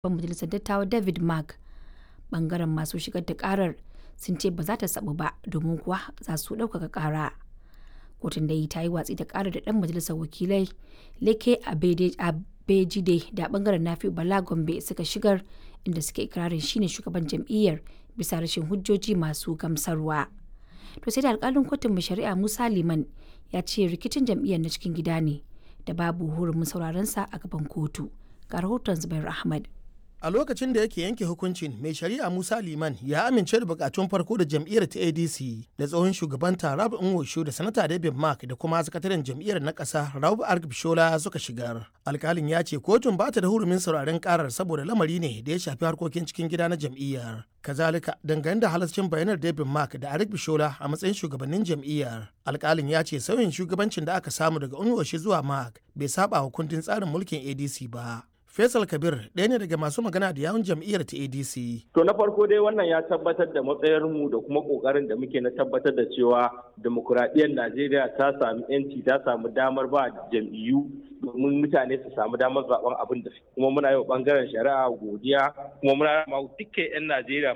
shugaban majalisar dattawa David Mark. Bangaren masu shigar da karar sun ce ba za ta sabu ba domin kuwa za su ɗaukaka kara. Kotun da ta yi watsi da karar da ɗan majalisar wakilai Leke Abejide da bangaren Nafi Bala Gombe suka shigar inda suke ikirarin shine shugaban jam'iyyar bisa rashin hujjoji masu gamsarwa. To sai da alkalin kotun mai shari'a Musa Liman ya ce rikicin jam'iyyar na cikin gida ne da babu hurumin sauraron sa a gaban kotu. Ga rahoton Zubair Ahmad. a lokacin da yake yanke hukuncin mai shari'a musa liman ya amince da bukatun farko da jam'iyyar ta adc da tsohon shugaban rabu nwosho da sanata david mark da kuma sakataren jam'iyyar na kasa rabu argbishola suka shigar alkalin ya ce kotun ba ta da hurumin sauraren karar saboda lamari ne da ya shafi harkokin cikin gida na jam'iyyar kazalika dangane da halascin bayanar david mark da arik bishola a matsayin shugabannin jam'iyyar alkalin ya ce sauyin shugabancin da aka samu daga unwoshi zuwa mark bai saba wa kundin tsarin mulkin adc ba Faisal Kabir ɗaya ne daga masu magana da yawun jam'iyyar ta ADC. To na farko dai wannan ya tabbatar da matsayarmu da kuma ƙoƙarin da muke na tabbatar da cewa demokuraɗiyyar Najeriya ta sami 'yanci ta samu damar ba jam'iyyu domin mutane su samu damar zaben abin da kuma muna yi wa ɓangaren shari'a godiya kuma muna ma dukkan 'yan Najeriya